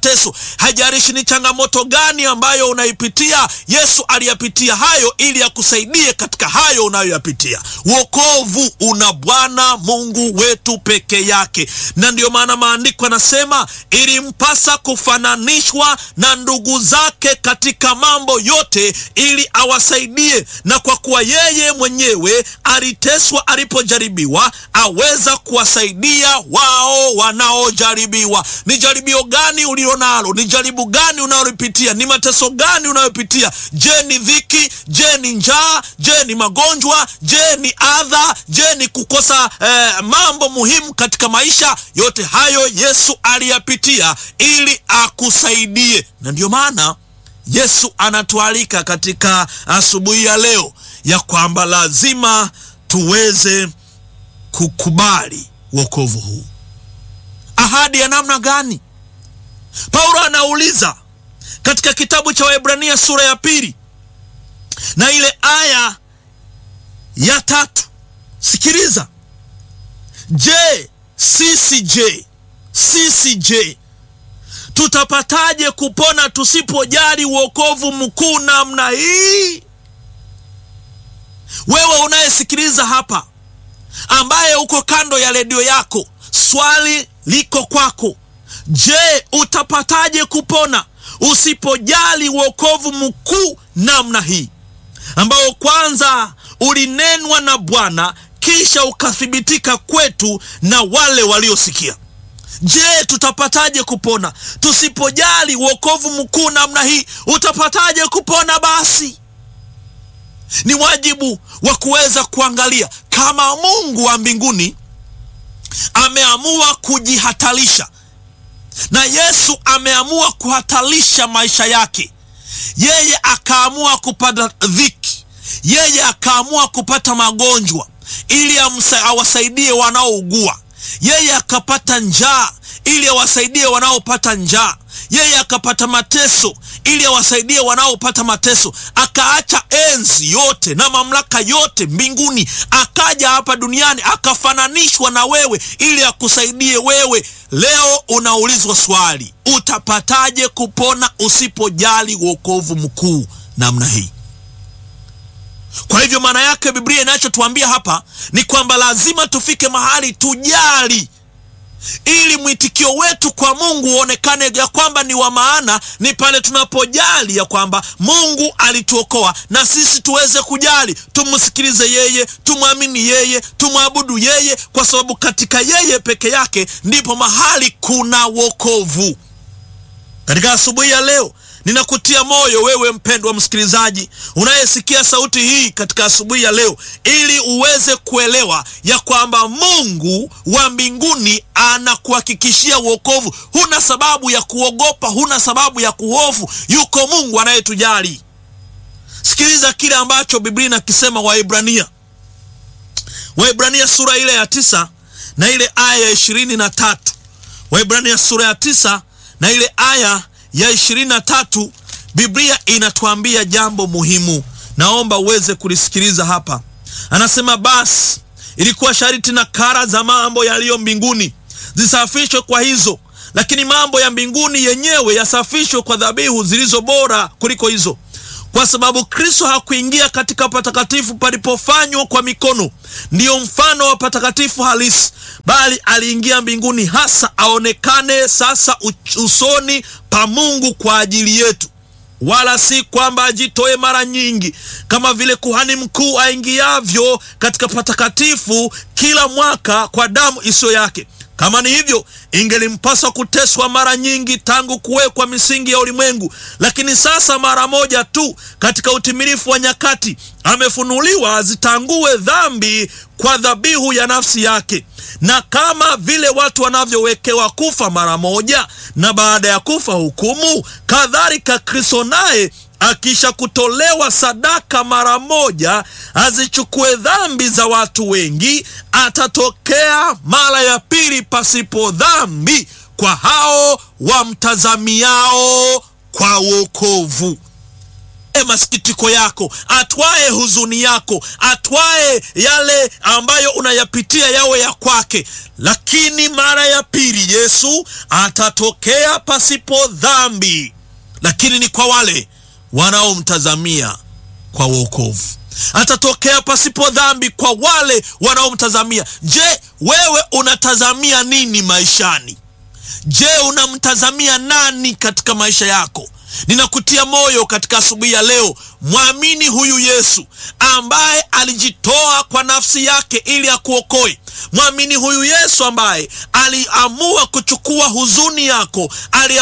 mateso. Haijalishi ni changamoto gani ambayo unaipitia, Yesu aliyapitia hayo ili akusaidie katika hayo unayoyapitia. Wokovu una Bwana Mungu wetu peke yake, na ndiyo maana maandiko yanasema ilimpasa kufananishwa na ndugu zake katika mambo yote ili awasaidie, na kwa kuwa yeye mwenyewe aliteswa alipojaribiwa, aweza kuwasaidia wao wanaojaribiwa. Ni jaribio gani ulilonalo? Ni jaribu gani unalolipitia? Ni mateso gani unayopitia? Je, ni dhiki? Je, ni njaa? Je, ni magonjwa? Je, ni adha? Je, ni kukosa eh, mambo muhimu katika maisha? Yote hayo Yesu aliyapitia ili akusaidie, na ndiyo maana Yesu anatualika katika asubuhi ya leo ya kwamba lazima tuweze kukubali wokovu huu. Ahadi ya namna gani? Paulo anauliza katika kitabu cha Waebrania sura ya pili na ile aya ya tatu. Sikiliza, je, sisi je, sisi je, tutapataje kupona tusipojali wokovu mkuu namna hii? Wewe unayesikiliza hapa, ambaye uko kando ya redio yako, swali liko kwako. Je, utapataje kupona usipojali wokovu mkuu namna hii, ambao kwanza ulinenwa na Bwana kisha ukathibitika kwetu na wale waliosikia? Je, tutapataje kupona tusipojali wokovu mkuu namna hii? Utapataje kupona? Basi ni wajibu wa kuweza kuangalia kama Mungu wa mbinguni ameamua kujihatarisha na Yesu ameamua kuhatarisha maisha yake, yeye akaamua kupata dhiki, yeye akaamua kupata magonjwa ili awasaidie wanaougua, yeye akapata njaa ili awasaidie wanaopata njaa, yeye akapata mateso ili awasaidie wanaopata mateso, akaacha enzi yote na mamlaka yote mbinguni, akaja hapa duniani akafananishwa na wewe ili akusaidie wewe. Leo unaulizwa swali, utapataje kupona usipojali wokovu mkuu namna hii? Kwa hivyo maana yake Biblia inachotuambia hapa ni kwamba lazima tufike mahali tujali ili mwitikio wetu kwa Mungu uonekane ya kwamba ni wa maana. Ni pale tunapojali ya kwamba Mungu alituokoa na sisi tuweze kujali, tumsikilize yeye, tumwamini yeye, tumwabudu yeye, kwa sababu katika yeye peke yake ndipo mahali kuna wokovu. Katika asubuhi ya leo ninakutia moyo wewe mpendwa msikilizaji unayesikia sauti hii katika asubuhi ya leo, ili uweze kuelewa ya kwamba Mungu wa mbinguni anakuhakikishia wokovu. Huna sababu ya kuogopa, huna sababu ya kuhofu. Yuko Mungu anayetujali. Sikiliza kile ambacho Biblia inakisema Waebrania, Waebrania sura ile ya tisa na ile aya ya ishirini na tatu. Waebrania sura ya tisa na ile aya ya ishirini na tatu Biblia inatuambia jambo muhimu, naomba uweze kulisikiliza hapa. Anasema, basi ilikuwa sharti na kara za mambo yaliyo mbinguni zisafishwe kwa hizo, lakini mambo ya mbinguni yenyewe yasafishwe kwa dhabihu zilizo bora kuliko hizo, kwa sababu Kristo hakuingia katika patakatifu palipofanywa kwa mikono, ndiyo mfano wa patakatifu halisi, bali aliingia mbinguni hasa aonekane sasa usoni pa Mungu kwa ajili yetu, wala si kwamba ajitoe mara nyingi kama vile kuhani mkuu aingiavyo katika patakatifu kila mwaka kwa damu isiyo yake. Kama ni hivyo, ingelimpasa kuteswa mara nyingi tangu kuwekwa misingi ya ulimwengu. Lakini sasa mara moja tu katika utimilifu wa nyakati amefunuliwa azitangue dhambi kwa dhabihu ya nafsi yake. Na kama vile watu wanavyowekewa kufa mara moja na baada ya kufa hukumu, kadhalika Kristo naye akisha kutolewa sadaka mara moja azichukue dhambi za watu wengi, atatokea mara ya pili pasipo dhambi kwa hao wamtazamiao kwa wokovu. masikitiko yako, atwae huzuni yako, atwae yale ambayo unayapitia yawe ya kwake. Lakini mara ya pili Yesu atatokea pasipo dhambi, lakini ni kwa wale wanaomtazamia kwa wokovu. Atatokea pasipo dhambi kwa wale wanaomtazamia. Je, wewe unatazamia nini maishani? Je, unamtazamia nani katika maisha yako? Ninakutia moyo katika asubuhi ya leo, mwamini huyu Yesu ambaye alijitoa kwa nafsi yake ili akuokoe. Mwamini huyu Yesu ambaye aliamua kuchukua huzuni yako, ali